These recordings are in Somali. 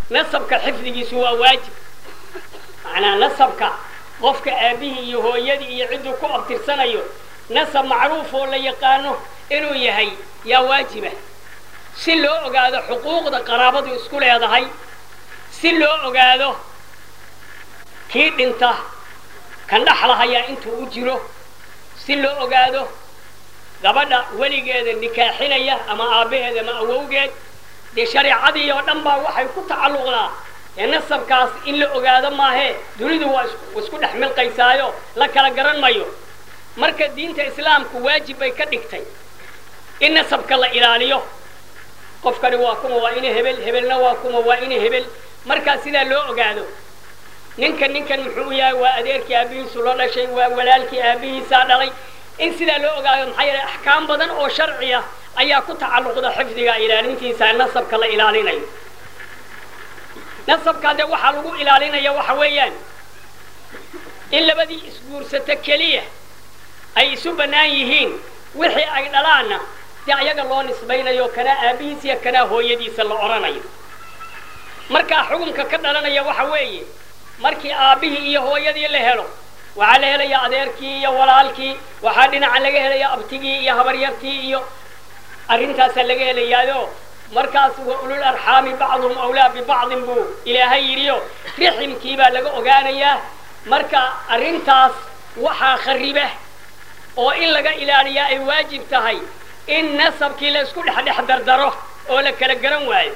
nasabka xifdigiisu waa waajib macnaa nasabka qofka aabbihii iyo hooyadii iyo cidduu ku abtirsanayo nasab macruuf oo la yaqaano inuu yahay yaa waajiba si loo ogaado xuquuqda qaraabadu isku leedahay si loo ogaado kii dhinta kan dhaxlahayaa intuu u jiro si loo ogaado gabadha weligeeda nikaaxinaya ama aabbaheeda ama awowgeed dee shareecadii oo dhan baa waxay ku tacalluqdaa ee nasabkaas in la ogaado maahee dunidu waa isku dhex milqaysaayo la kala garan mayo marka diinta islaamku waajib bay ka dhigtay in nasabka la ilaaliyo qofkani waa kuma waa ina hebel hebelna waa kuma waa ina hebel markaa sidaa loo ogaado ninkan ninkan muxuu yahay waa adeerkii aabihiisu la dhashay waa walaalkii aabihiisaa dhalay in sidaa loo ogaado maxaa yeelay axkaam badan oo sharci ah ayaa ku tacalluqda xifdiga ilaalintiisa nasabka la ilaalinayo nasabka dee waxaa lagu ilaalinaya waxa weeyaan in labadii isguursato keliya ay isu bannaan yihiin wixii ay dhalaanna dee ayaga loo nisbaynayo kanaa aabihiisa iyo kanaa hooyadiisa la odhanayo markaa xukunka ka dhalanaya waxa weeye markii aabbihii iyo hooyadii la helo waxaa la helayaa adeerkii iyo walaalkii waxaa dhinaca laga helayaa abtigii iyo habaryartii iyo arrintaasaa laga helayaayo markaas wa ulul arxaami bacduhum awlaa bibacdin buu ilaahay yidhiyo riximkii baa laga ogaanayaa marka arrintaas waxaa khariba oo in laga ilaaliyaa ay waajib tahay in nasabkii la isku dhexdhex dardaro oo la kala garan waayo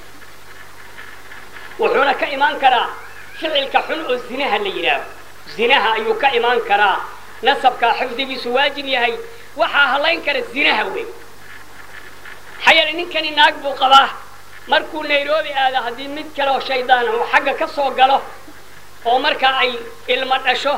wuxuuna ka imaan karaa ficilka xun oo zinaha la yidhaaho zinaha ayuu ka imaan karaa nasabkaa xifdigiisu waajib yahay waxaa halayn kara zinaha wey maxaa yeele ninkani naag buu qabaa markuu nairobi aado haddii mid kaleoo shaydaan uu xagga ka soo galo oo markaa ay ilmo dhasho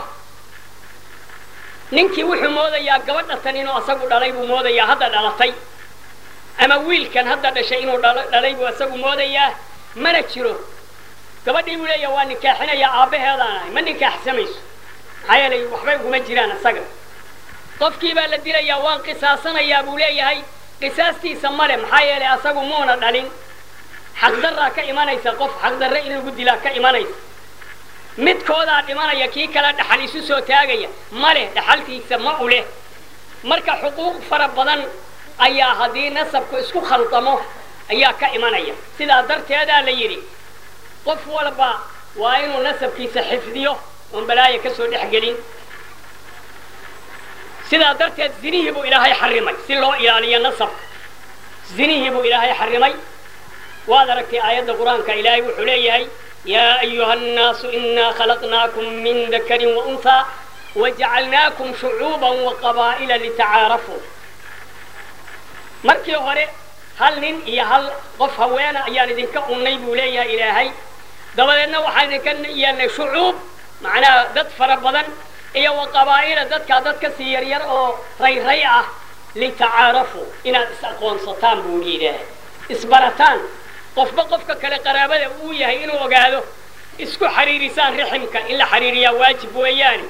ninkii wuxuu moodayaa gabadha tan inuu asagu dhalay buu moodayaa hadda dhalatay ama wiilkan hadda dhashay inuu dhalay buu asagu moodayaa mana jiro gabadhii buu leeyaha waa nikaaxinayaa aabbaheedaan ahay ma nikaaxsamayso maxaa yeelay waxbay uguma jiraan asaga qofkii baa la dilayaa waan qisaasanayaa buu leeyahay qisaastiisa male maxaa yeelay asagu muuna dhalin xaqdarraa ka imanaysa qof xaqdarre in lagu dilaa ka imanaysa midkoodaa dhimanaya kii kale dhaxal isu soo taagaya ma leh dhaxaltiisa ma u leh marka xuquuq fara badan ayaa haddii nasabku isku khaldamo ayaa ka imanaya sidaa darteedaa la yidhi qof walba waa inuu nasabkiisa xifdiyo oon balaaya ka soo dhex gelin sidaa darteed zinihii buu ilaahay xarimay si loo ilaaliyo nasabka zinihii buu ilaahay xarimay waad aragtay aayadda qur-aanka ilaahay wuxuu leeyahay yaa ayuha annaasu inaa khalaqnaakum min dakarin waunhaa wajacalnaakum shucuuban waqabaa'ila litacaarafuu markii hore hal nin iyo hal qof haweena ayaan idinka unnay buu leeyahay ilaahay dabadeedna waxaan idinka yeelnay shucuub macnaha dad fara badan iyo wa qabaa'ila dadkaa dad ka sii yaryar oo rayray ah litacaarafuu inaad is aqoonsataan buu yidhaahay isbarataan qofba qofka kale qaraabada uu yahay inuu ogaado isku xariirisaan riximka in la xariiriyaa waajib weeyaani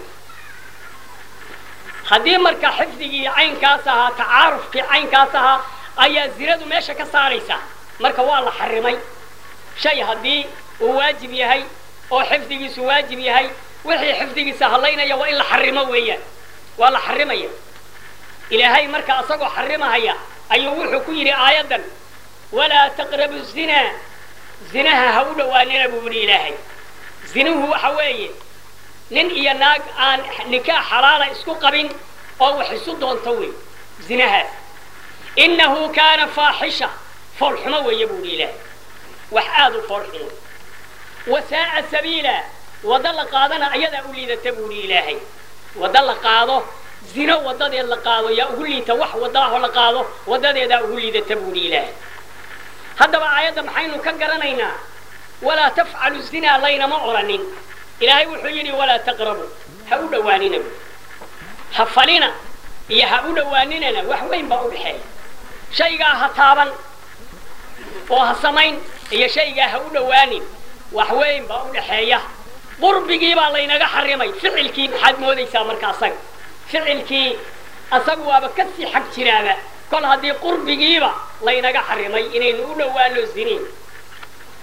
haddii marka xifdigii caynkaas ahaa tacaarufkii caynkaas ahaa ayaa zinadu meesha ka saaraysaa marka waa la xarimay shay haddii uu waajib yahay oo xifdigiisu waajib yahay wixii xifdigiisa hadlaynaya waa in la xarimo weeyaan waa la xarimaya ilaahay marka asagoo xarimahaya ayuu wuxuu ku yidhi aayaddan walaa taqrabu zinaa zinaha ha u dhowaanina buu yidhi ilaahay zinuhu waxa weeye nin iyo naag aan nikaax xalaala isku qabin oo wax isu doonto wey zinahaas innahu kaana faaxisha foolxumo weeye buu yidhi ilaahay wax aada u foolxumo wasaa'a sabiila waddo la qaadana ayadaa u liidata buu yidhi ilaahay waddo la qaado zino waddadeed la qaado yaa ugu liita wax waddaahoo la qaado waddadeedaa ugu liidata buu yidhi ilaahay haddaba aayadda maxaynu ka garanaynaa walaa tafcalu zinaa laynama odhanin ilaahay wuxuu yidhi walaa taqrabu ha u dhowaanina bu ha falina iyo ha u dhowaaninana wax weyn baa u dhexeeya shaygaa ha taaban oo ha samayn iyo shaygaa ha u dhowaanin wax weyn baa u dhexeeya qurbigii baa laynaga xarimay ficilkii maxaad moodaysaa marka asaga ficilkii asagu waaba ka sii xag jiraaba kol haddii qurbigiiba laynaga xarimay inaynu u dhowaano ziniin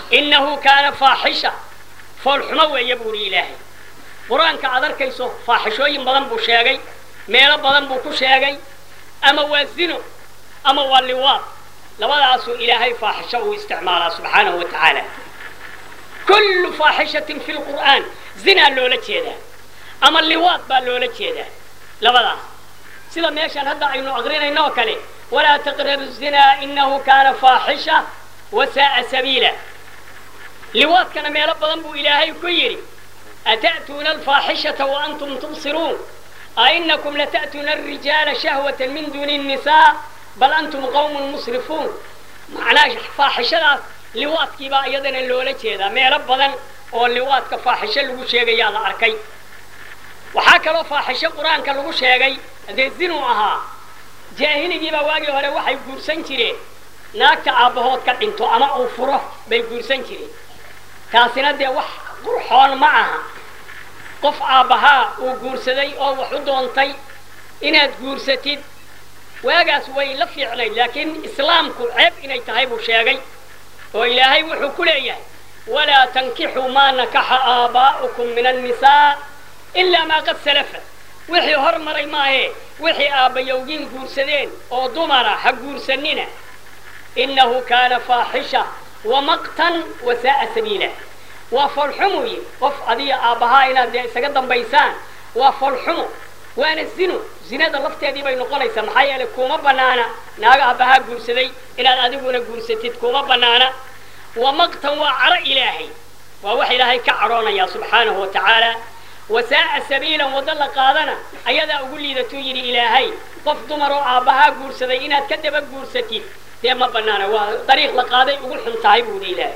innahu kaana faaxisha foolxumo weeye buuri ilaahay qur-aanka aad arkayso faaxishooyin badan buu sheegay meelo badan buu ku sheegay ama waa zino ama waa liwaad labadaasuu ilaahay faaxisho uu isticmaalaa subxaanahu wa tacaala kullu faaxishatin fi lqur'aan zinaa loola jeedaa ama liwaad baa loola jeedaa labadaas sida meeshaan hadda aynu aqrinayno oo kale walaa taqrabu zinaa inahu kaana faaxisha wasaaa sabiila liwaadkana meelo badan buu ilaahay ku yidhi ata'tuuna alfaaxishata waantum tubsiruun ainakum lata'tuuna alrijaala shahwata min duuni الnisaa bal antum qawmun musrifuun macnaha faaxishadaas liwaadkiibaa iyadana loola jeedaa meelo badan oo liwaadka faaxisho lagu sheegayaa la arkay waxaa kaloo faaxisho qur-aanka lagu sheegay dee zinuu ahaa jaahiligiibaa waagii hore waxay guursan jireen naagta aabbahood ka dhinto ama uu furo bay guursan jireen taasina dee wax qurxoon ma aha qof aabbahaa uu guursaday oo wax u doontay inaad guursatid waagaas way la fiicnayd laakiin islaamku ceeb inay tahay buu sheegay oo ilaahay wuxuu ku leeyahay walaa tankixuu maa nakaxa aabaa'ukum min annisaa ilaa maa qad salafa wixii hor maray maahee wixii aabbayowgiin guursadeen oo dumara ha guursanina innahu kaana faaxisha wamaqtan wasaaa sabiila waa foolxumu yi qof adiga aabbahaa inaad dee isaga dambaysaan waa foolxumo waana zino zinada lafteedii bay noqonaysaa maxaa yeelay kuma banaana naaga aabbahaa guursaday inaad adiguna guursatid kuma banaana wamaqtan waa caro ilaahay waa wax ilaahay ka cadhoonaya subxaanahu wa tacaala wasaaa sabiilan waddo la qaadana ayadaa ugu liidatuu yidhi ilaahay qof dumar oo aabbahaa guursaday inaad ka daba guursatid dee ma banaana waa dariiq la qaaday ugu xun tahay buudi ilaahay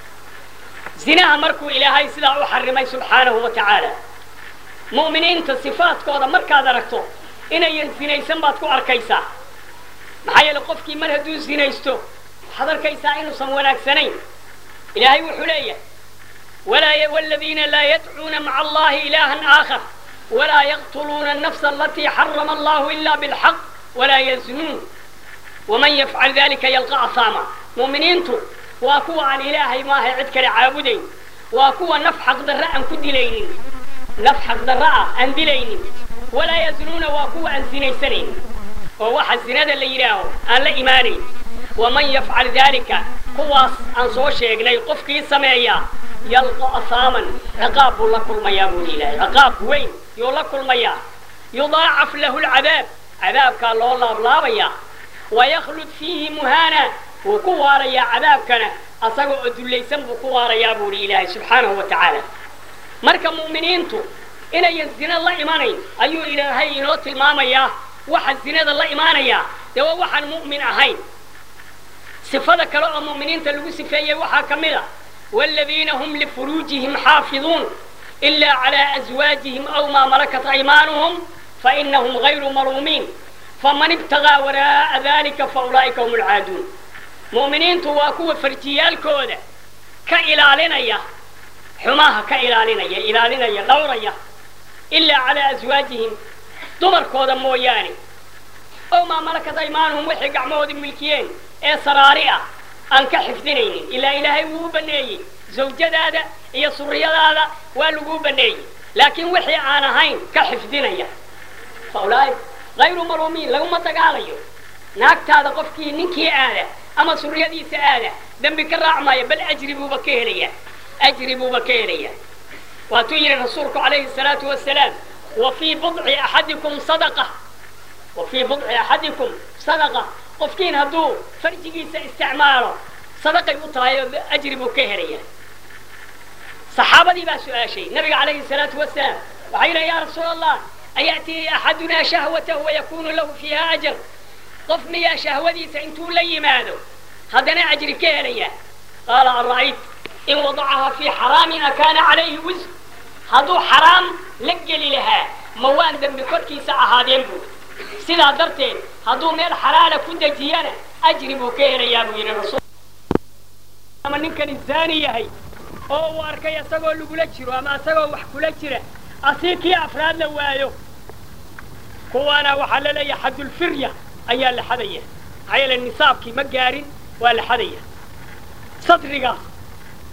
zinaha markuu ilaahay sidaa u xarimay subxaanahu wa tacaala mu'miniinta sifaadkooda markaad aragto inayan zinaysan baad ku arkaysaa maxaa yeele qofkii mar hadduu zinaysto waxaad arkaysaa inuusan wanaagsanayn ilaahay wuxuu leeyahay والذين لا يدعون مع الله إلها آخر ولا يقتلون النفس التي حرم الله إلا بالحق ولا يزنون ومن يفعل ذلك يلقى أثاما مؤمنين واكوا عن إلهي ما هي عدك لعابدين واكوا نفحق ضراء أن كدلين نفحق ضراء أن دلين ولا يزنون واكوا أن زنيسنين وواحد زناد اللي يراهو أن لا إيماني ومن يفعل ذلك قواص أن سو شيغني قفكي سمعيا يلقى أثاما عقاب لكل ما يابون إلهي عقاب وين يو لكل ما يضاعف له العذاب عذاب كان الله الله بلابيا ويخلد فيه مهانا وكواريا عذاب كان أصغوا أدليسن بكواريا بوري إلهي سبحانه وتعالى مركا مؤمنينتو إنا ينزين الله إيمانين أيو إلهي إنو تلماميا واحد زناد الله إيمانيا دوا واحد مؤمن أهين صفة كلا مؤمنين تلقوا سفايا وحا كملا والذين هم لفروجهم حافظون إلا على أزواجهم أو ما ملكت أيمانهم فإنهم غير مرومين فمن ابتغى وراء ذلك فأولئك هم العادون مؤمنين تواكوا فرجيال كودا كإلالنا يا حماها كإلالنا يا إلالنا يا لوريا إلا على أزواجهم دمر كودا موياني أو ما ملكت أيمانهم وحي قعمود الملكيين إيه سرارئة aan ka xifdinaynin ilaa ilaahay wuu u baneeyey zawjadaada iyo suriyadaada waa laguu baneeyey laakiin wixii aan ahayn ka xifdinaya faulaai hayru maluumiin laguma dagaalayo naagtaada qofkii ninkii aada ama suriyadiisa aada dembi ka raacmaya bal ajri buuba ka helaya ajri buuba ka helaya waatuu yidhi rasuulku calayhi salaatu wasalaam wa fii budci axadikum sadaqa wa fii budci axadikum sadaqa qofkiin hadduu farjigiisa isticmaalo sadaqay u tahay oo ajri buu ka helaya saxaabadii baa su-aashay nabiga calayhi salaatu wasalaam waxay yidhaha yaa rasuul allah ayatii axadunaa shahwatahu wayakunu lahu fiiha ajar qof miyaa shahwadiisa intuu la yimaado haddana ajri ka helaya qaala ara'ayt in wadacaha fii xaraamin akaana calayhi wisr hadduu xaraam la geli lahaa ma waan dembi korkiisa ahaadeen buu sidaa darteed hadduu meel xalaala ku dejiyana ajri buu ka helayaa buu yidhi rasuul ama ninkani zaani yahay oo uu arkay isagoo lagula jiro ama isagoo wax kula jira asii kii afraad la waayo kuwaana waxaa la leeyahay xadulfirya ayaa la xadaya maxaa yeele nisaabkii ma gaarin waa la xadaya sadrigaas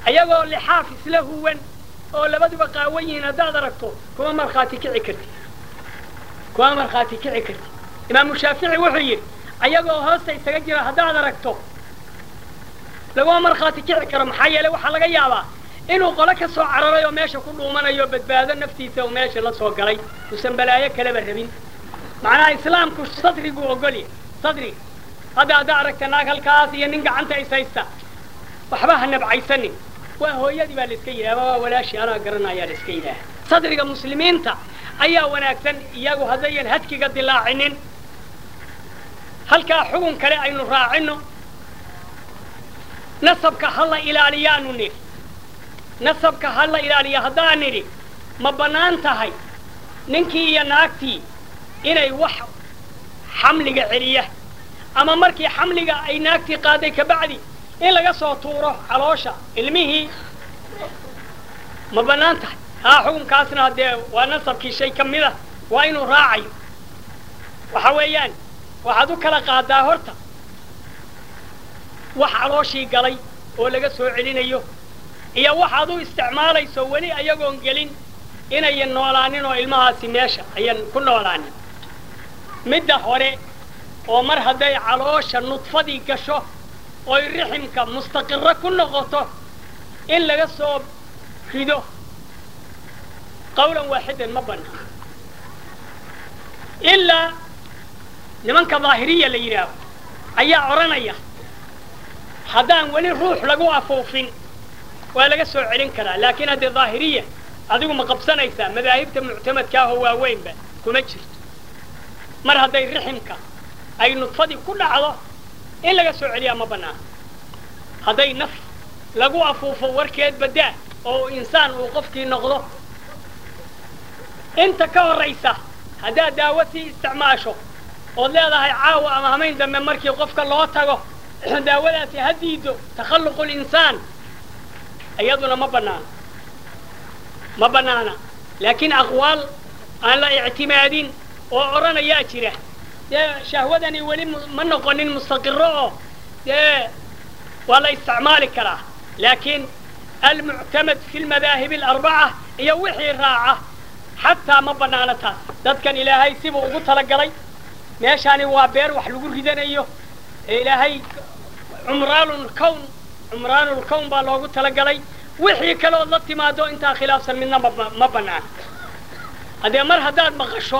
ayagoo lixaaf isla huwan oo labaduba qaawan yihiin haddaad aragto kuma markhaati kici karti kuma markhaati kici karti imaamu shaafici wuxuu yidhi ayagoo hoosta isaga jira haddaad aragto laguma markhaati kici karo maxaa yeeley waxaa laga yaabaa inuu qole ka soo cararay oo meesha ku dhuumanayo badbaado naftiisa oo meesha la soo galay uusan balaayo kaleba rabin macnaha islaamku sadriguu ogolya sadriga hadda haddaa aragta naag halkaas iyo nin gacanta is haysta waxba ha nabcaysanin waa hooyadii baa la iska yidhaha waa walaashii anaa garanayaa la iska yidhaaha sadriga muslimiinta ayaa wanaagsan iyagu haddayan hadkiga dilaacinin halkaa xugun kale aynu raacino nasabka ha la ilaaliyaanu nidhi nasabka ha la ilaaliya haddaan nidhi ma bannaan tahay ninkii iyo naagtii inay wax xamliga celiya ama markii xamliga ay naagtii qaaday kabacdi in laga soo tuuro caloosha ilmihii ma bannaan tahay haa xukunkaasna haddee waa nasabkii shay ka mid a waa inuu raacayo waxa weeyaan waxaad u kala qaadaa horta wax calooshii galay oo laga soo celinayo iyo waxaad u isticmaalayso weli ayagoon gelin inayan noolaanin oo ilmahaasi meesha ayan ku noolaanin midda hore oo mar hadday caloosha nudfadii gasho oy riximka mustaqiro ku noqoto in laga soo rido qawlan waaxidan ma bannaan ilaa nimanka daahiriya la yidhaaho ayaa odhanaya haddaan weli ruux lagu afuufin waa laga soo celin karaa laakiin haddee daahiriya adigu ma qabsanaysaa madaahibta muctamadkaahoo waaweynba kuma jirto mar hadday riximka ay nudfadii ku dhacdo in laga soo celiyaa ma bannaan hadday naf lagu afuufo warkeed badaa oo insaan uu qofkii noqdo inta ka horraysa haddaad daawo sii isticmaasho ood leedahay caawa ama hamayn dambe markii qofka loo tago daawadaasi ha diido takhalluqu linsaan iyaduna ma bannaana ma bannaana laakiin aqwaal aan la ictimaadin oo odhanayaa jira dee shahwadani weli ma noqonin mustaqiro oo dee waa la isticmaali karaa laakiin almuctamad fi lmadaahib alarbaca iyo wixii raaca xataa ma bannaana taas dadkan ilaahay sibuu ugu talagalay meeshaani waa beer wax lagu ridanayo ee ilaahay cumraanulkown cumraanulkown baa loogu talagalay wixii kale ood la timaado intaa khilaafsan midna ma bannaan haddee mar haddaad maqasho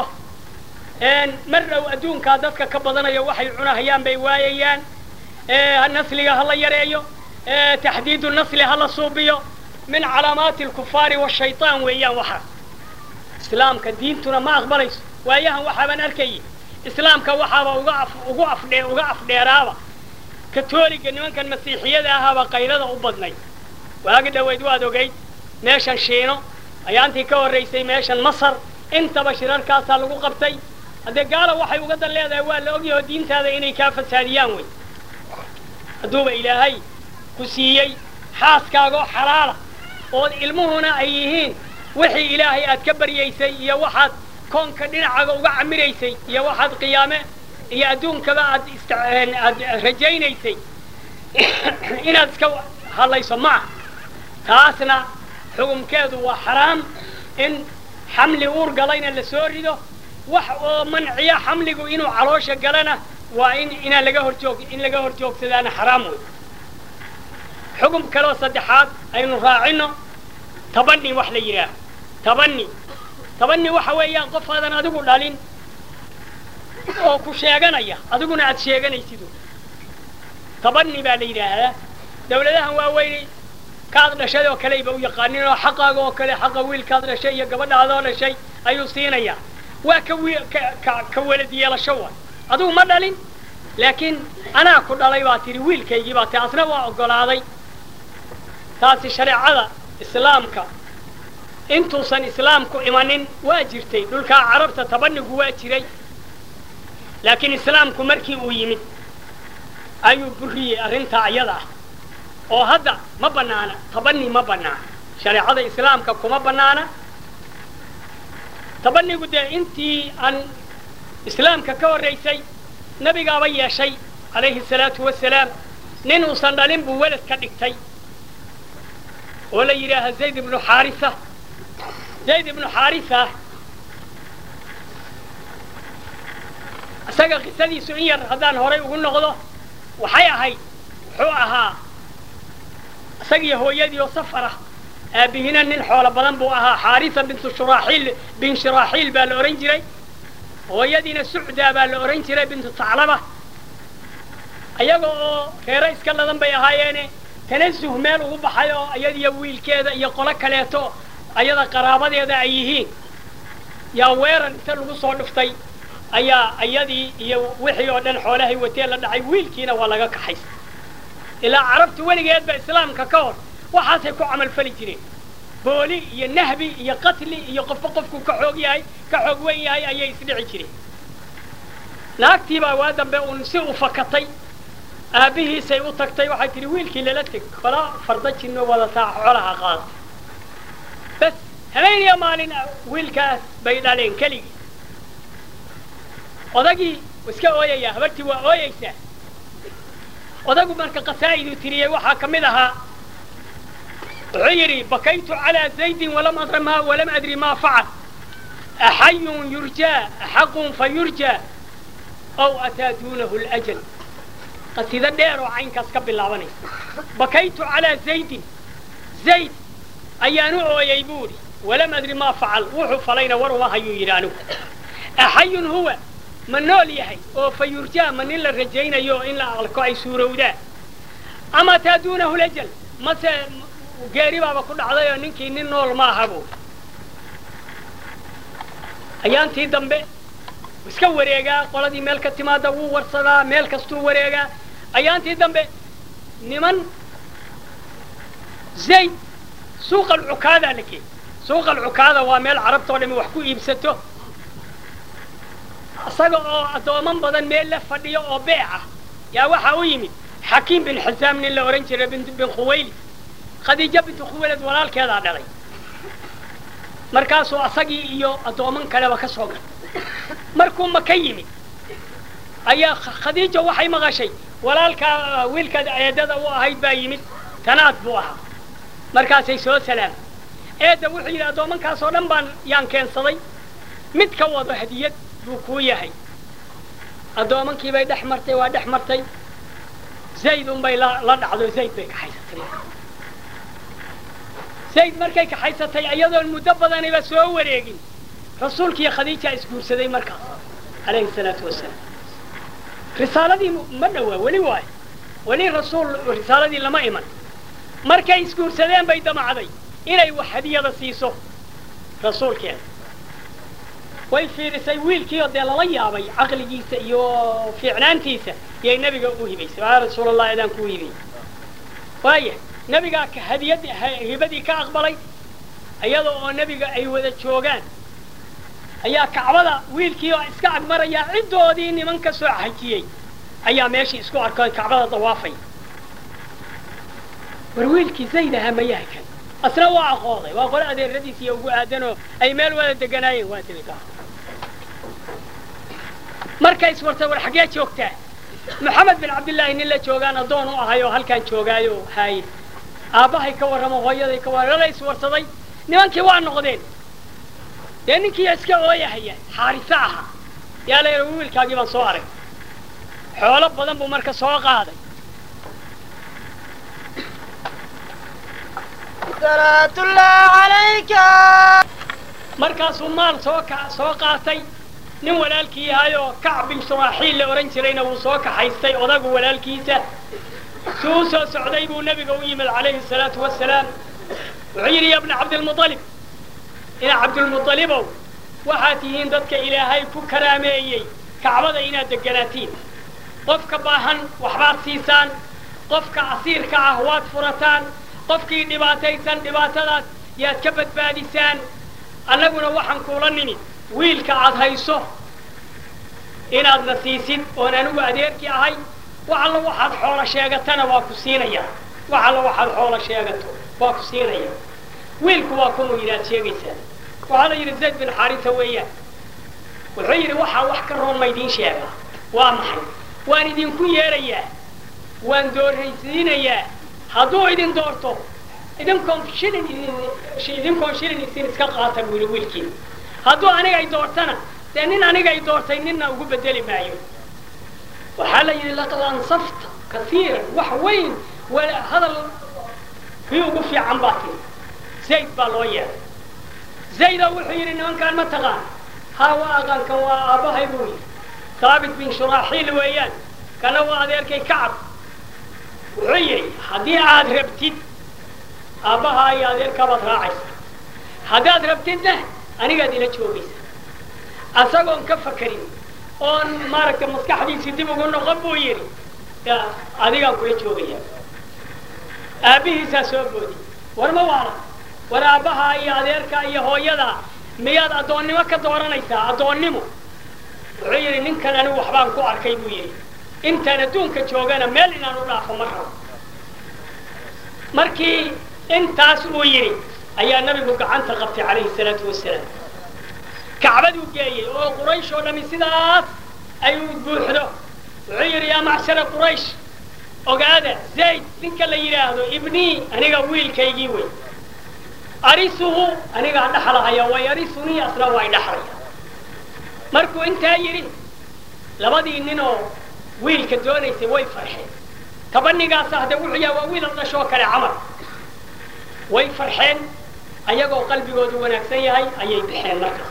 mar dhow adduunkaa dadka ka badanayo waxay cunahayaan bay waayayaan nasliga ha la yareeyo taxdiidu nasli ha la suubiyo min calaamaati alkufaari washaytaan weeyaan waxaas islaamka diintuna ma aqbalayso waayahan waxaabaan arkayay islaamka waxaaba uga af ugu afdhe uga afdheeraaba katooliga nimankan masiixiyada ahaaba qaylada u badnay waagi dhaweyd waad ogayd meeshan shiino ayaantii ka horraysay meeshan masar intaba shirarkaasaa lagu qabtay haddee gaala waxay uga dan leedahay waa la ogyaho diintaada inay kaa fasaadiyaan wey hadduuba ilaahay ku siiyey xaaskaagoo xalaala ood ilmuhuna ay yihiin wixii ilaahay aad ka baryaysay iyo waxaad koonka dhinacaga uga camiraysay iyo waxaad qiyaame iyo adduunkaba aad aad rajaynaysay inaad iska hadlayso ma ah taasna xukumkeedu waa xaraam in xamli uur galayna la soo rido wax oo manciya xamligu inuu caloosha galana waa in inaan laga horjoog in laga hor joogsadaana xaraam wey xukum kaleo saddexaad aynu raacino tabani wax la yidhaaho tabani tabani waxa weeyaan qof aadan adigu dhalin oo ku sheeganaya adiguna aad sheeganaysidu tabani baa la yidhaahdaa dawladahan waaweynay kaad dhashay oo kaleyba u yaqaanin oo xaqaaga oo kale xaqa wiilkaad dhashay iyo gabadhaadoo dhashay ayuu siinayaa waa ka wi ka ka welad yeelasho waay adigu ma dhalin laakiin anaa ku dhalay baa tidhi wiilkaygii baa ti asna waa oggolaaday taasi shareecada islaamka intuusan islaamku imanin waa jirtay dhulkaa carabta tabanigu waa jiray laakiin islaamku markii uu yimid ayuu buriyey arrintaa ayada ah oo hadda ma bannaana tabani ma bannaana shareecada islaamka kuma bannaana tabanigu dee intii aan islaamka ka horraysay nebigaaba yeeshay calayhi salaatu wasalaam nin uusan dhalin buu welad ka dhigtay oo la yidhaaha zayd ibnu xaarisa zayd ibnu xaarisa isaga qisadiisu in yar haddaan horay ugu noqdo waxay ahayd wuxuu ahaa isagiyo hooyadii oo safara aabihina nin xoolo badan buu ahaa xaarisa bintu shuraaxiil bin shuraaxiil baa la odhan jiray hooyadiina sucdaa baa la odhan jiray bintu taclaba ayaga oo reero iska ladan bay ahaayeene tanasuh meel ugu baxay oo iyadiyo wiilkeeda iyo qolo kaleeto ayada qaraabadeeda ay yihiin yaa weerar inta lagu soo dhuftay ayaa iyadii iyo wixii oo dhan xoolahay watee la dhacay wiilkiina waa laga kaxaysay ilaa carabtu weligeedba islaamka ka hor waxaasay ku camalfali jireen booli iyo nahbi iyo qatli iyo qofba qofku ka xoog yahay ka xoog wen yahay ayay isdhici jireen naagtiibaa waa dambe uun si u fakatay aabbihiisay u tagtay waxay tidhi wiilkii lala teg kola farda jinno wadataa xoolaha qaada bas habeeniya maalin wiilkaas bay dhaleen keligii odagii iska ooyayaa habartii waa ooyeysaa odagu marka qasaa'iduu tiriyey waxaa ka mid ahaa wuxuu yidhi bakaytu calaa zaydin walam adri ma walam adri maa facal axayun yurjaa axaqun fa yurjaa aw ataa duunahu ljal qasido dheer oo caynkaas ka bilaabanaysa bakaytu calaa zaydin zayd ayaan u ooyey buu idhi walam adri maa facal wuxuu falayna war uma hayuu yidhi anigu axayun huwa ma nool yahay oo fa yurjaa ma nin la rajaynayo in la alko ay suurowdaan ama taa duunahu lajal mase geeri baaba ku dhacday oo ninkii nin nool ma aha buu ayaantii dambe iska wareegaa qoladii meel ka timaada wuu warsadaa meel kastuu wareegaa ayaantii dambe niman zayd suuqa alcukaadaa la geeyey suuqa alcukaada waa meel carabtao dhami wax ku iibsato isaga oo addooman badan meel la fadhiyo oo beeca yaa waxaa u yimid xakiim bin xisaam nin la odhan jiray bin khuwayli khadiijo bintu khuwaylad walaalkeedaa dhalay markaasuu asagii iyo addooman kaleba ka soo galay markuu maka yimid ayaa khadiijo waxay maqashay walaalkaa wiilkaad eedada u ahayd baa yimid tanaad buu ahaa markaasay soo salaamay eedda wuxuu yidhi addoomankaasoo dhan baan yaan keensaday mid ka wado hadiyad buu kuu yahay addoomankii bay dhex martay waa dhex martay zayd unbay la la dhacdo zayd bay kaxaysatay zayd markay kaxaysatay iyadoon muddo badaniba soo wareegin rasuulkiiyo khadiija isguursaday markaas calayhi salaatu wasalaam risaaladii ma dhowaa weli waayo weli rasuul risaaladii lama iman markay isguursadeen bay damacday inay wax hadiyada siiso rasuulkeeda way fiirisay wiilkiioo dee lala yaabay caqligiisa iyo fiicnaantiisa yay nebiga u hibaysay yaa rasuul allah idaan kuu hibay waaya nebigaa hadiyad hibadii ka aqbalay iyada oo nebiga ay wada joogaan ayaa kacbada wiilkii oo iska agmarayaa ciddoodii niman ka soo xajiyey ayaa meeshii isku arkoon kacbada dawaafay war wiilkii zayd ahaa mayaha kan asna waa aqooday waa qole adeeradiis iyo ugu aadanoo ay meel wada deganaayeen waa degay markay iswartay war xaggee joogtaa maxamed bin cabdillaahi nin la joogaan addoon u ahay oo halkaan joogaayo haaye aabbahay ka warramo hooyaday ka warramo la iswarsaday nimankii waa noqdeen dee ninkii iska ooyahaya xaariso ahaa yaa la yidhi wiilkaagii baan soo arag xoolo badan buu marka soo qaaday markaasuu maal soo ka soo qaatay nin walaalkii yahayoo kac bin shuraaxiil la odhan jirayna wuu soo kaxaystay odagu walaalkiisa suu u soo socday buu nebiga u yimid calayhi salaatu wasalaam wuxuu yidhi ya bna cabdilmualib ina cabdilmualibow waxaad tihiin dadka ilaahay ku karaameeyey kacbada inaad deganaatiin qofka baahan waxbaad siisaan qofka asiirka ah waad furataan qofkii dhibaataysan dhibaatadaas yaad ka badbaadisaan annaguna waxaan kuula nimid wiilka aad hayso inaadna siisid oon anigu adeerkii ahay wax alla waxaad xoolo sheegatana waa ku siinaya wax alla waxaad xoolo sheegato waa ku siinaya wiilku waa kunu yidhi aad sheegaysaan waxaa la yidhi zayd bin xaarisa weeyaan wuxuu yidhi waxaa wax ka roon ma idiin sheegaa waa maxay waan idinku yeerayaa waan dooraysiinayaa hadduu idin doorto idinkoon shilin idinkoon shilin isin iska qaata buu yidhi wiilkiina hadduu aniga ay doortana dee nin aniga ay doortay ninna ugu bedeli maayo waxaa la yidhi laqad ansafta kaiiran wax weyn hadal kii ugu fiican baa tiri zayd baa loo yeeray zayda wuxuu yidhi nimankaan ma taqaan haa waa aqaankan waa aabbahay buu yidhi haabit bin shuraaxiil weeyaan kana waa adeerkay kacab wuxuu yidhi haddii aad rabtid aabbahaa iyo adeerkaabaad raacaysa haddaad rabtidna anigaad ila joogaysa asagoon ka fakarin oon maaragtay maskaxdiisii dib ugu noqon buu yidhi adigaan kula joogaya aabbihiisaa soo boodi war ma waala war aabbahaa iyo adeerka iyo hooyadaa miyaad addoonnimo ka dooranaysaa addoonnimo wuxuu yidhi ninkan anigu waxbaan ku arkay buu yidhi intaan adduunka joogana meel inaan u dhaafo ma rabo markii intaas uu yidhi ayaa nabigu gacanta qabtay calayhi salaatu wasalaam kacbaduu geeyey oo quraysh oo dhami sidaas ay u buuxdo wuxuu yidhi yaa macshara quraysh ogaada zayd ninka la yidhaahdo ibnii aniga wiilkaygii wey arisuhu anigaa dhaxlahaya way arisunii asna way dhaxlaya markuu intaa yidhi labadii ninoo wiilka doonaysay way farxeen tabanigaasa hadde wuxuu yaha waa wiil dhashoo kale camal way farxeen ayagoo qalbigoodu wanaagsan yahay ayay baxeen markaas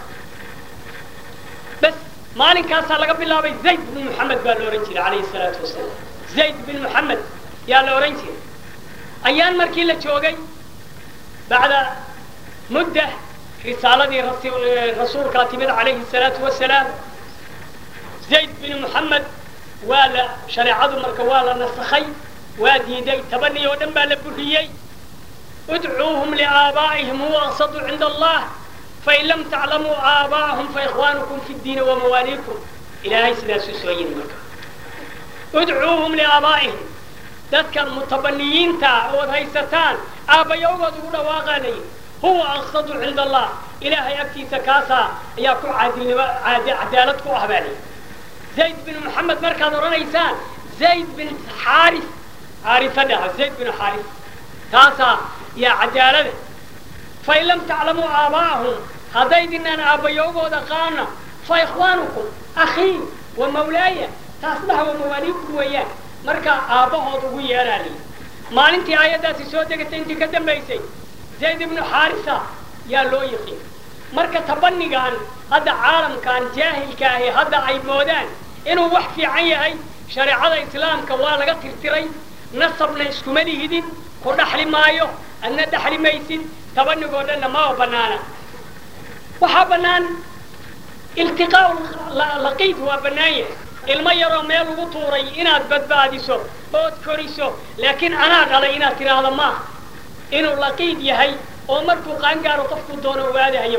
bas maalinkaasaa laga bilaabay zayd bin moxamed baa la odhan jiray calayhi salaatu wasalaam zayd bin moxamed yaa la odhan jiray ayaan markii la joogay bacda mudda risaaladii rasuulkaa timid calayhi salaatu wasalaam zayd bin moxamed waa la shareecadu marka waa la nasakhay waa diiday tabani oo dhan baa la buriyey udcuuhum liaabaa'ihim huwa aqsadu cinda allah fain lam taclamuu aabaa'ahum faikhwaanukum fi ddiini wamawaaliikum ilaahay sidaasuu soo yiri marka udcuuhum liaabaa'ihim dadkan mutabaniyiinta ood haysataan aabbayawgood ugu dhawaaqaa la yidhi huwa aqsadu cinda allah ilaahay agtiisa kaasaa ayaa ku caadilnimo cadaalad ku ah baa layidhi zayd bin moxamed markaad odhanaysaan zayd bin xaaris xaarisa dhaha zayd bin xaaris taasaa yaa cadaalada fain lam taclamuu aabaa'ahum haddaydinaan aabbayowgooda qaana fa ikhwaanukum akhii wa mawlaaya taas dhaha wa mawaaliikum weeyaan markaa aabbahood ugu yeeraa layidhi maalintii aayaddaasi soo degatay intii ka dambaysay zayd ibnu xaarisa yaa loo yiqiin marka tabanigan hadda caalamkan jaahilka ahi hadda ay moodaan inuu wax fiican yahay shareecada islaamka waa laga tirtiray nasabna iskuma lihidin ku dhaxli maayo adna dhaxli maysid tabanigoo dhanna maba banaana waxaa bannaan iltiqaau laqiid waa bannaan yahay ilmo yaroo meel ugu tuuray inaad badbaadiso ood koriso laakiin anaa dhalay inaad tidhaahdo maaha inuu laqiid yahay oo markuu qaangaaro qofkuu doono ogaadahayo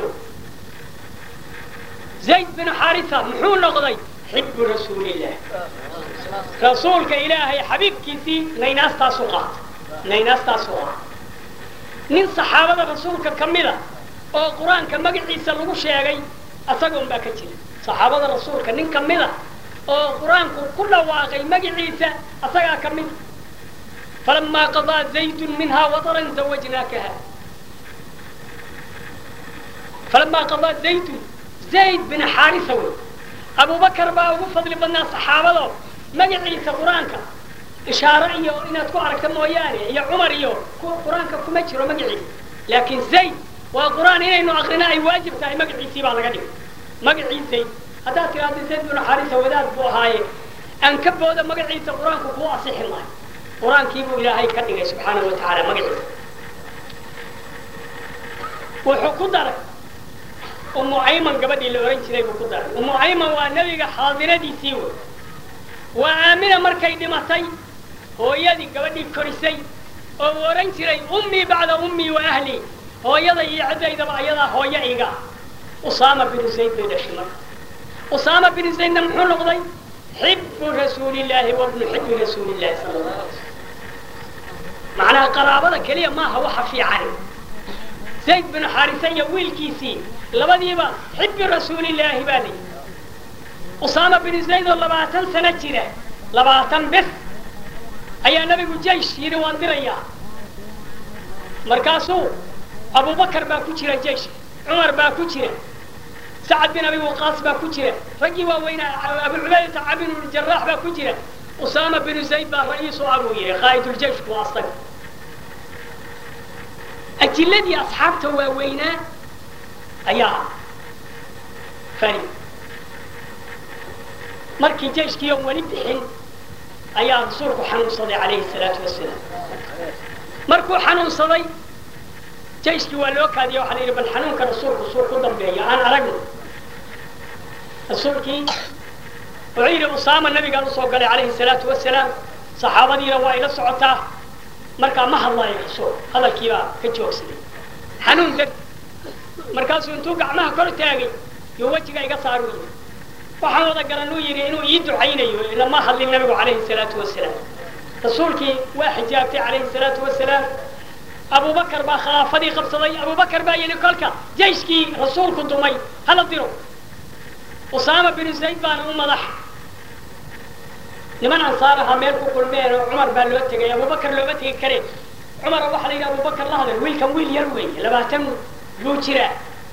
zayd bin xaarisa muxuu noqday xibbu rasuulillaah rasuulka ilaahay xabiibkiisii naynaastaas u qaata naynaastaas u qaata nin saxaabada rasuulka ka mida oo qur-aanka magaciisa lagu sheegay asagoon baa ka jira saxaabada rasuulka nin ka mida oo qur-aanku ku dhawaaqay magaciisa asagaa ka mida falamaa qadaa zaydun minhaa wataran zawajnaakaha falamaa qadaa zaydun zayd bin xaarisa wey abubakar baa ugu fadli badnaa saxaabado magaciisa qur-aanka ishaaro iyo inaad ku aragta mooyaane iyo cumar iyo qur-aanka kuma jiro magaciisa laakiin zayd waa qur-aan inaynu akrino ay waajib tahay magaciisii baa laga dhigay magacii zayd haddaad tidhaahdo zayd bin xaarisa wadaad buu ahaaye aan ka booda magaciisa qur-aanku kuu asixi maayo qur-aankii buu ilaahay ka dhigay subxaanahu wa tacaala magaciisa wuxuu ku daray umu ayman gabadhii la ohan jiray buu ku daray umu ayman waa nebiga xaadiradiisii wey waa aamina markay dhimatay hooyadii gabadhii korisay oo uu odhan jiray ummii bacda ummii wa ahlii hooyada iyo ciddaydaba ayadaa hooyo iga usaama binu zayd bay dhashay marka usaama binu zaydna muxuu noqday xibu rasuulillaahi wa bnu xibi rasuulillahi sala allah alay slam macnaha qaraabada keliya maaha waxa fiican zayd binu xaarisa iyo wiilkiisii labadiiba xibi rasuulillaahi baa la yidhi usaama binu zayd oo labaatan sano jira labaatan bes ayaa nabigu jaysh yidhi waan dirayaa markaasuu abubakar baa ku jira jeyshka cumar baa ku jira sacad bin abi waqaas baa ku jira raggii waaweynaa abu cubaydata cabin jaraax baa ku jira usaama binu zayd baa ra'iisu ah buu yihi qaa'iduljeishku waa asaga ajiladii asxaabta waaweynaa ayaa fani markii jeyshkii oon weli bixin ayaa rasuulku xanuunsaday calayhi salaatu wasalaam markuu xanuunsaday jeyshkii waa loo kaadiya waxaa la yidhi bal xanuunka rasuulku suu ku dambeeya aan aragno rasuulkii wuxuu yidhi usaama nabigaan usoo galay calayhi salaatu wasalaam saxaabadiina waa ila socotaa markaa ma hadlaayo rasuul hadalkiibaa ka joogsaday xanuun deg markaasuu intuu gacmaha kor taagay iyo wejiga iga saaru yidhi waxaan wada garanuu yidhi inuu ii ducaynayo ilama hadlin nabigu calayhi salaatu wasalaam rasuulkii waa xijaabtay calayhi salaatu wasalaam abubakar baa khilaafadii qabsaday abubakar baa yidhi kolka jeyshkii rasuulku dumay hala diro usaama binu zayd baana u madax niman ansaar ahaa meel ku kulmeen oo cumar baa loo tegay abubakar looma tegi kare cumara waxaa la yidhi abubakar la hadal wiilkan wiil yar weeye labaatan buu jiraa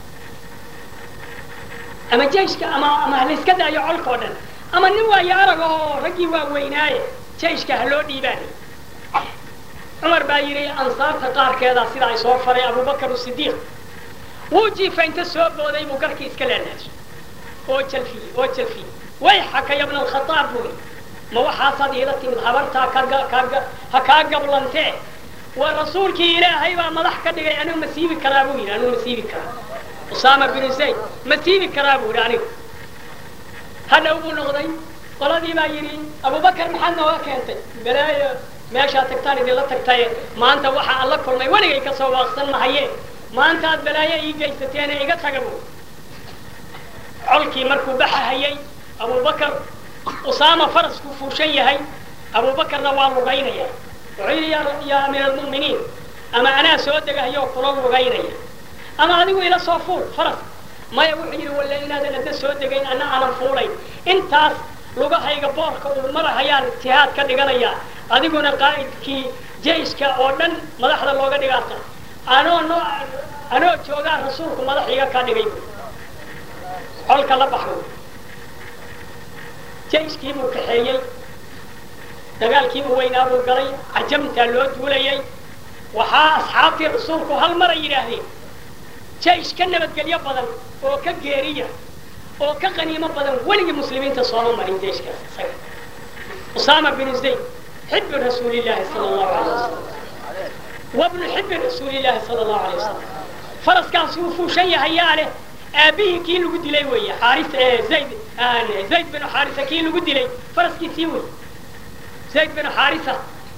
ama jeyshka ama ama halayska daayo colka oo dhan ama nin waayo arag oo raggii waa weynaaye jeyshka ha loo dhiibaanay cumar baa yidhi ansaarta qaarkeedaa sida ay soo faray abubakar sidiiq wuu jiifa inta soo booday buu garkii iska leenaashay oo jalfiye oo jalfiye way xaka yabna alkhataab buu yidhi ma waxaasaad iila timid habartaa kaga kaga ha kaa gablantee waa rasuulkii ilaahay baa madax ka dhigay anigu ma siibi karaa buu yidhi anigu ma siibi karaa usaama binu zayd ma siibi karaa buu yidhi anigu hadhow buu noqday qoladii baa yidhi abubakar maxaad nooga keentay balaayo meeshaa tagtaan idinla tagtaye maanta waxa aan la kulmay weligay ka soo waaqsan mahaye maanta aad balaayo ii geysateene iga taga buu colkii markuu baxahayay abubakar usaama farasku fuushan yahay abubakarna waa lugaynaya wuxuu yidhi yaa amiir almu'miniin ama anaa soo degahayoo kula lugaynaya ama adigu ila soo fuul faras maya wuxuu yidhi walla inaadan adna soo degayn anna aanan fuulayn intaas lugahayga boorka uu marahayaan ijtihaad ka dhiganayaa adiguna qaa'idkii jeyshka oo dhan madaxda looga dhigaata anoo no anoo joogaa rasuulku madax iga ka dhigay colka la baxo jeyshkii buu kaxeeyey dagaalkii u weynaa buu galay cajamtaa loo duulayay waxaa asxaabtii rasuulku hal mar ay yidhaahdeen jeysh ka nabadgelyo badan oo ka geeriya oo ka qaniimo badan weligii muslimiinta sooma marin jeyshkaas isaga usaama binu zayd xibbi rasuulillahi sala allahu alay wasalam wabnu xibbi rasuulillahi sala allahu alay wasalam faraskaas wuu fuushan yahay yaa leh aabihii kii lagu dilay weeye xaaris zayd zayd binu xaarisa kii lagu dilay faraskiisii wey zayd binu xaarisa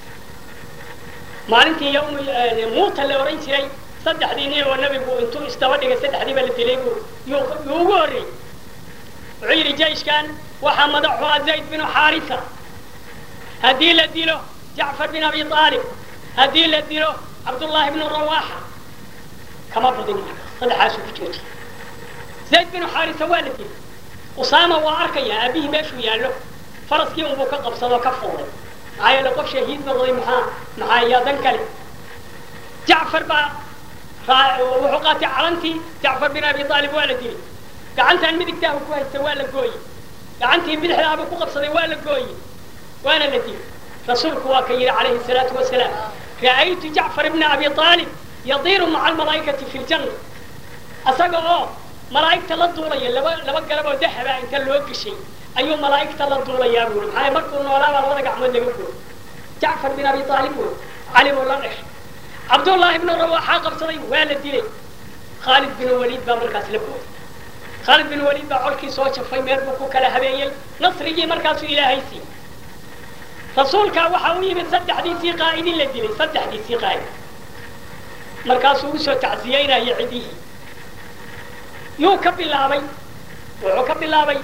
maalintii yawm muuta la oran jiray saddexdii nin oo nabigu intuu isdaba dhigay saddexdiiba la dilay buu yuu yuu ugu horreeyey wuxuu yidhi jeyshkan waxaa madaxu ah zayd binu xaarisa haddii la dilo jacfar bin abi aalib haddii la dilo cabdullaahi bnu rawaaxa kama badin marka saddexaasuu ku joojiy zayd binu xaarisa waa la dilay usaama waa arkaya aabihii meeshuu yaallo faraskii unbuu ka qabsadoo ka fuulay maxaa yeele qof shahiid noqday maxaa maxaa yaa dan kale jacfar baa wuxuu qaatay calantii jacfar bin abi aalib waa la dilay gacantan midigtaahu ku haysta waa la gooyey gacantii bidixdaabuu ku qabsaday waa la gooyey waana la dilay rasuulku waa ka yidhi calayhi salaatu wasalaam ra'aytu jacfar bna abi aalib yadiiru maca almalaa'ikati fi ljanna asaga oo malaa'igta la duulaya laba laba garab oo dahaba inta loo geshay ayuu malaa'igta la duulayaa buuri maxaa markuu noolaa baa labada gacmood laga gooy jacfar bin abi aalib wey cali buu la dhashay cabdullaahi ibnu rawaaxaa qabsaday waa la dilay khaalid bin waliid baa markaas la booday khaalid bin waliid baa colkii soo jafay meel buu ku kala habeeyey nasrigii markaasuu ilaahay siiyey rasuulkaa waxaa u yimid saddexdiisii qaa'idin la dilay saddexdiisii qaa'id markaasuu usoo tacsiyeynaya cidihii yuu ka bilaabay wuxuu ka bilaabay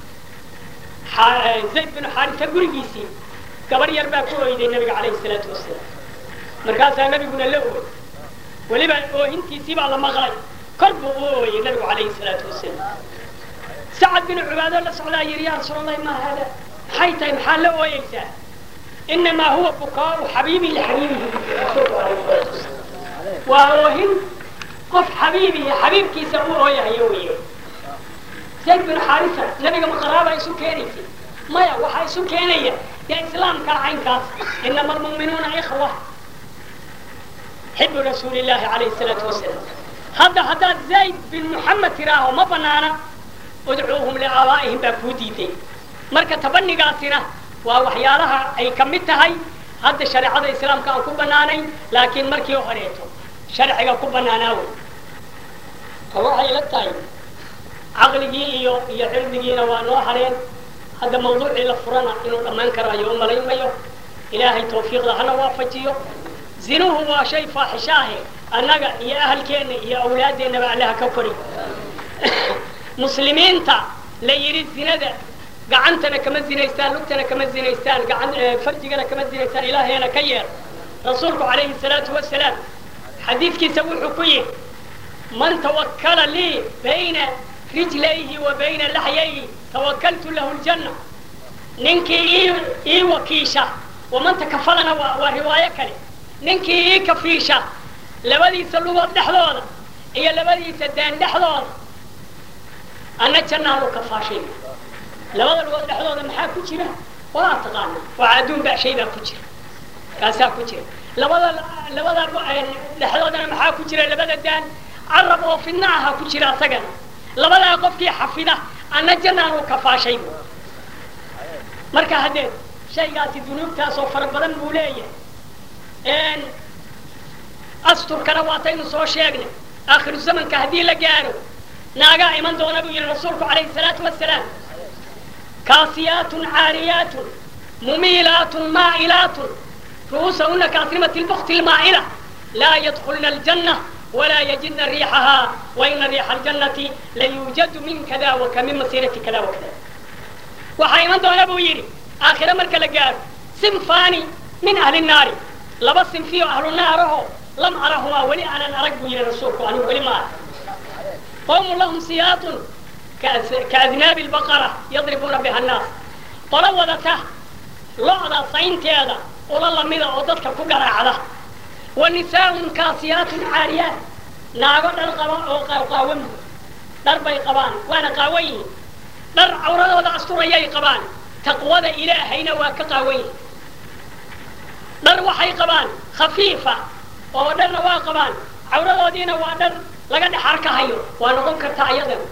zayd binu xaarisa gurigiisii gabar yar baa ku oyday nabiga calayhi salaatu wasalaam markaasaa nabiguna la ooy weliba oohintiisii baa la maqlay kor buu u ooyey nabigu calayhi salaatu wasalaam sacad binu cubaado la socdaa yidhi yaa rasuul allahi maa haada maxay tahay maxaa la ooyeysaa inamaa huwa bukaau xabiibin lixabiibihi rasuulku calayhi salaatu wasalaam waa oohin qof xabiibihi xabiibkiisa u ooyahayo weeye zayd bin xaarisa nabiga ma qaraaba isu keenaysay maya waxaa isu keenaya dee islaamka caynkaas inama almu'minuuna ikhwa xibu rasuuli llahi calayhi salaatu wasalaam hadda haddaad zayd bin muxamed tiraaho ma banaana udcuuhum liaabaa'ihim baa kuu diiday marka tabanigaasina waa waxyaalaha ay ka mid tahay hadda shareecada islaamka aan ku banaanayn laakiin markii horeeto sharciga ku banaanaa wey oo waxay la tahay caqligii iyo iyo cilmigiina waa noo hareen hadda mawduucii la furana inuu dhammaan karayo u malaymayo ilaahay tawfiiqda hana waafajiyo zinuhu waa shay faaxishaahe annaga iyo ahalkeenna iyo awlaadeennaba allaha ka kori muslimiinta la yidhi zinada gacantana kama zinaystaan lugtana kama zinaystaan gacan farjigana kama zinaystaan ilaahayna ka yeer rasuulku calayhi salaatu wasalaam xadiidkiisa wuxuu ku yidhi man tawakkala lii bayna rijlayhi wa bayna laxyayhi tawakaltu lahu ljanna ninkii ii ii wakiisha waman takafalana waa waa riwaayo kale ninkii ii kafiisha labadiisa lugood dhexdooda iyo labadiisa daan dhexdooda anna jannaanu kafaashay labada lugood dhexdooda maxaa ku jira waa taqaana waa adduun baa shay baa ku jira kaasaa ku jira labada labada dhexdoodana maxaa ku jira labada daan carab oo fidna aha ku jira asagana labadaa qofkii xafida anna jannaanu kafaashay marka haddee shaygaasi dunuubtaasoo fara badan buu leeyahay asturkana waataynu soo sheegnay aakhiru zamanka haddii la gaaro naagaa iman doona buu yihi rasuulku calayhi salaatu wasalaam kaasiyaatun caariyaatun mumiilaatun maa'ilaatun ru'uusahuna kaasnimati lbukti lmaa'ila laa yadkulna aljanna walaa yajidna riixahaa waina riixa aljannati layuujadu min kada waka min masiirati kada wakada waxaa iman doona buu yidhi aakhire marka la gaaro sinfaani min ahli naari laba sinfiyo ahlu naaraho lam arahumaa weli aanan arag buu yihi rasuulku anigu weli ma arag qawmun lahum siyaatun kaadnaabi lbaqara yadribuuna biha annaas qolo wadata lo-da saynteeda ula lamida oo dadka ku garaacda wa nisaaun kaasiyaatun caariyaat naago dhar qaba oo qaawan dhar bay qabaan waana qaawan yihiin dhar cawradooda asturayay qabaan taqwada ilaahayna waa ka qaawan yihin dhar waxay qabaan khafiifa oo dharna waa qabaan cawradoodiina waa dhar laga dhex arkahayo waa noqon kartaa iyadan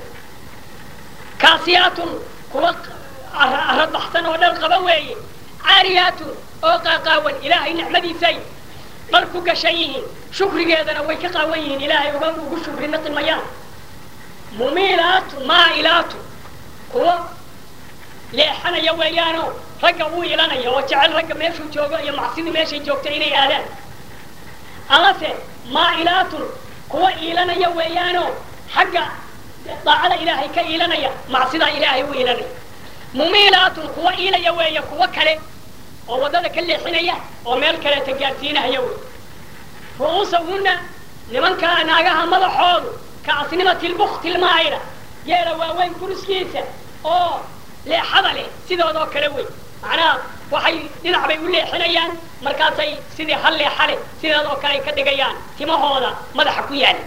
kaasiyaatun kuwa arabaxsan oo dhar qaba weeye caariyaatun oo qaaqaawan ilaahay nicmadiisay dhar ku gashan yihiin shukrigeedana way ka qaawan yihiin ilaahay uga ugu shukri naqi mayaan mumiilaatu maa'ilaatu kuwa leexanaya weeyaano ragga uu ilanaya oo jecel ragga meeshuu joogo iyo macsidii meeshay joogto inay aadaan amase maa'ilaatun kuwa iilanaya weeyaano xagga daacada ilaahay ka iilanaya macsidaa ilaahay u iilanaya mumiilaatun kuwa iilaya weeye kuwa kale oo waddada ka leexinaya oo meel kaleeta gaadsiinahaya wey ru'uusahunna nimankaa naagaha madaxoodu ka asnimati lbukti lmaayla geela waaweyn kuruskiisa oo leexada leh sidoodoo kale wey macnaha waxay dhinac bay u leexinayaan markaasay sidii hal leexa leh sideedoo kale ay ka dhigayaan timahooda madaxa ku yaala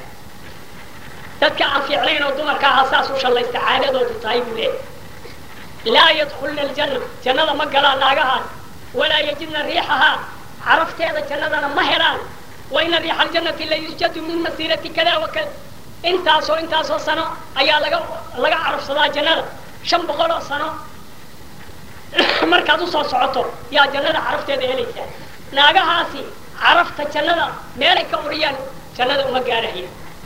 dadka aan fiicnayn oo dumarka aha saas u shallaysta caadadoodu tahay buu leeyahay laa yadkulna aljanna jannada ma galaan naagahaas walaa yajidna riixahaa carafteeda jannadana ma helaan waina riixa aljannati la yujadu min masiirati kada wa kada intaasoo intaasoo sano ayaa laga laga carafsadaa jannada shan boqol oo sano markaad usoo socoto yaa jannada carafteeda helaysaa naagahaasi carafta jannada meelay ka uriyaan jannada uma gaarahaya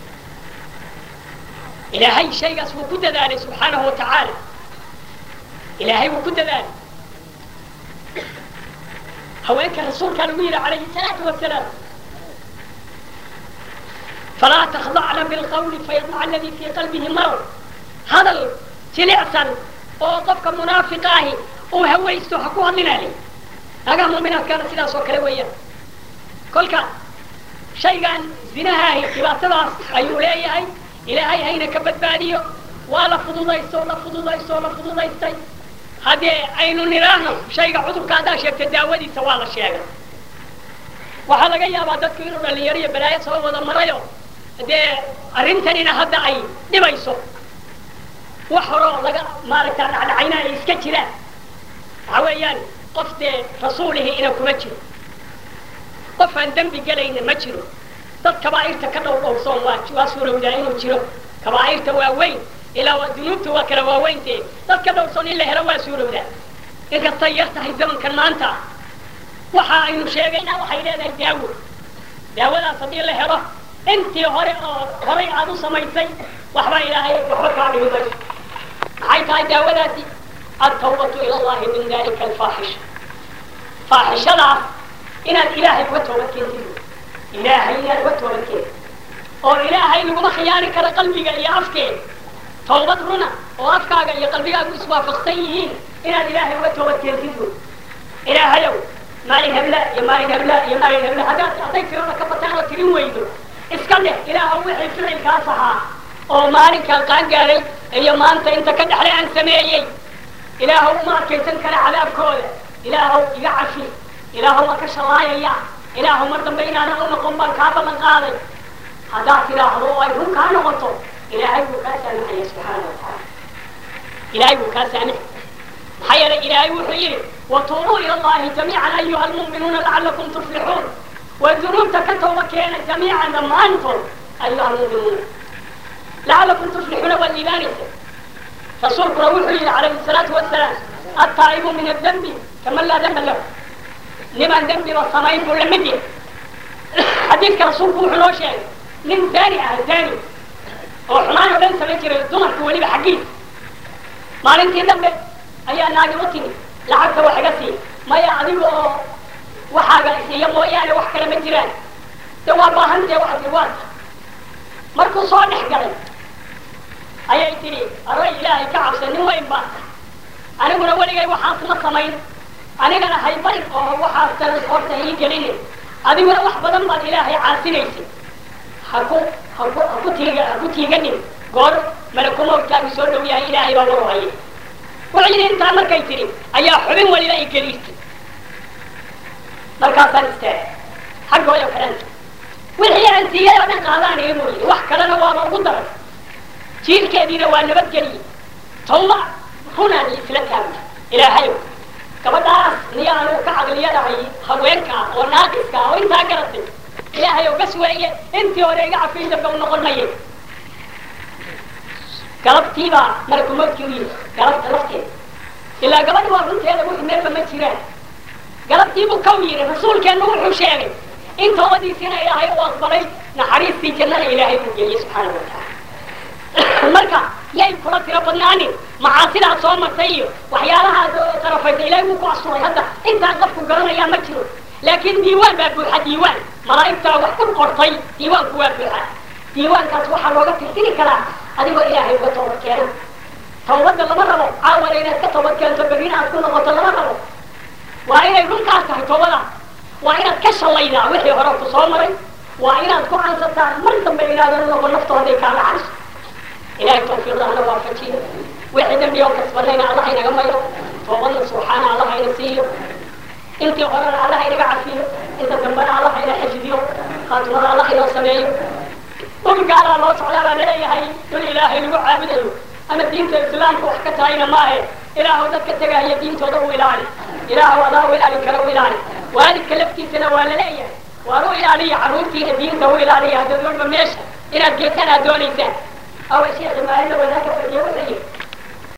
ilaahay shaygaas wuu ku dadaalay subxaanahu wa tacaala ilaahay wuu ku dadaalay haweenka rasuulkaa lagu yidhi calayhi salaatu wasalaam falaa takhdacna bilqawli fayadmaca aladii fii qalbihi marad hadal jilicsan oo qofka munaafiqa ahi uu hawaysto ha ku hadlinaalay naagaha mu'minaadkaana sidaas oo kale weeyaan kolka shaygan zinahaahi dhibaatadaas ayuu leeyahay ilaahay hayna ka badbaadiyo waa la fududaysto la fududaysto la fududaystay haddee aynu nidhaahno shayga cudurka haddaa sheegta daawadiisa waa la sheegay waxaa laga yaabaa dadku inuu dhalinyaro iyo balaayo soo wada marayo dee arrintanina hadda ay dhibayso wax horoo laga maaragta dhacdhacayna ay iska jiraan waxa weeyaan qof dee rasuulihi ina kuma jiro qof aan dembi gelayna ma jiro dad kabaa'irta ka dhow dhowrsoon waa waa suurowdaa inuu jiro kabaa'irta waa weyn ilaa waa dunuubta waa kala waaweyntee dad ka dhowrsoon in la helo waa suurowdaa inkastay yar tahay zamankan maanta waxa aynu sheegayna waxay leedahay daawo daawadaas haddii la helo intii hore oo horay aad u samaysay waxba ilaahay waxba kaa dhimi mayso maxay tahay daawadaasi altawbatu ila allahi min dalika alfaaxisha faaxishadaas inaad ilaahay uga toobad keentid ilaahay inaad uga toobad keentid oo ilaahay laguma khiyaani karo qalbiga iyo afkeeda toobad runa oo afkaaga iyo qalbigaagu iswaafaqsan yihiin inaad ilaahay uga toobad keentid wey ilaahayow maalin hebla iyo maalin hebla iyo maalin hebla haddaad hadday tirada ka bataan oo tirin weydo iska dheh ilaahow wixii ficilkaas ahaa oo maalinkaan qaangaaray iyo maanta inta ka dhexle aan sameeyey ilaahow uma adkaysan kara cadaabkooda ilaahow iga cafi ilaahow waa ka shallaayaya ilaahow mar dambe inaanan u noqon baan kaa ballan qaaday haddaad tidhaahdo oo ay run kaa noqoto ilaahay buu kaa saamixaya subxaana watacaala ilaahay buu kaa saamixay maxaa yeelay ilaahay wuxuu yidhi watuubuu ila allahi jamiican ayuha almu'minuuna lacalakum tuflixuun waa dunuubta ka tooba keena jamiican dhammaantood ayuha almu'minuuna lacalakum tuflixuuna waa liibaanaysa rasuulkuna wuxuu yidhi calayhi salaatu wasalaam attaa'ibu min adembi kaman laa demba lahu nimaan dembiba samayn buu la mid yahay xadiidka rasuulku wuxuu noo sheegay nin daani ah daani oo xumaan oo dhan samayn jiray dumarka weliba xaggiisa maalintii dambe ayaa naagi u timi lacagta wax iga sii maya adiga oo waxaaga isiiya mooyaane wax kale ma jiraan de waa baahantee waxa tii waata markuu soo dhex galay ayay tidhi array ilaahay ka cabsa nin weyn baa aniguna weligay waxaas ma samayn anigana haybayn oo waxaas talas horta ii gelinin adiguna wax badan baad ilaahay caasinaysay haku haku haku tiiga haku tiiganin goor malakumowtkaagu soo dhow yahay ilaahay baa waru hayay wuxuu yidhi intaa markay tidhi ayaa xubin waliba ay geliistay markaasaan istaagay xaggooda kalenta wixii aan siiyay oo dhan qaadaan iga mooyidi wax kalena waaba ugu daran jiilkeediina waa nabadgeliyey tawba runaan isla taagna ilaahayow gabadhaas niyaanu ka caqliyadahay haweenka oo naaqiska oo intaa garatay ilaahayow bas weeye intii hore iga cafiin dambe u noqon maye galabtiibaa malakumoodkii u yimi galabta lafteeda ilaa gabadhi waa runteeda wix meelba ma jiraan galabtiibuu kaw yidhi rasuulkeennu wuxuu sheegay in toobadiisina ilaahay u aqbalay naxariistii jannada ilaahay uu geliyey subxaana wa tacaala marka yay kula tiro badnaanin macaasidaad soo martay iyo waxyaalahaad qarafaysa ilaahay wuu ku asturay hadda intaa qofku garanayaa ma jiro laakiin diiwaan baa buuxa diiwaan malaa'igtaa wax ku qortay diiwaanku waa buuxa diiwaankaas waxaa looga tirtiri karaa adigoo ilaahay uga toobad keena tawbadda lama rabo caawana inaad ka toobad keento berrina aad ku noqoto lama rabo waa inay runkaas tahay toobadaas waa inaad ka shallaydaa wixii hore ku soo maray waa inaad ku cansataa mar dambe inaadan noqon naftooday kaa dhacayso ilahay tawfiiqdahana waafajiyo wixii dambi oo kasbanayna allah inaga mayo toobadna subxaana allah ina siiyo intii horena allah inaga cafiyo inta dambena allah ina xifdiyo khaatimada allah inoo sameeyo dhul gaalaa loo socdaa baa laleeyahay dhul ilaahay lagu caabudayo ama diinta islaamka wax ka tahayna maahe ilaahu dadka tegahaya diintooda u ilaali ilaahu adaa u ilaalin kara u ilaali waalidka laftiisana waa laleeyahay waan u ilaaliya carruurtiina diinta u ilaaliya haddaad walba meesha inaad geetaan aad doonaysaan awa sheekhi maalin la wada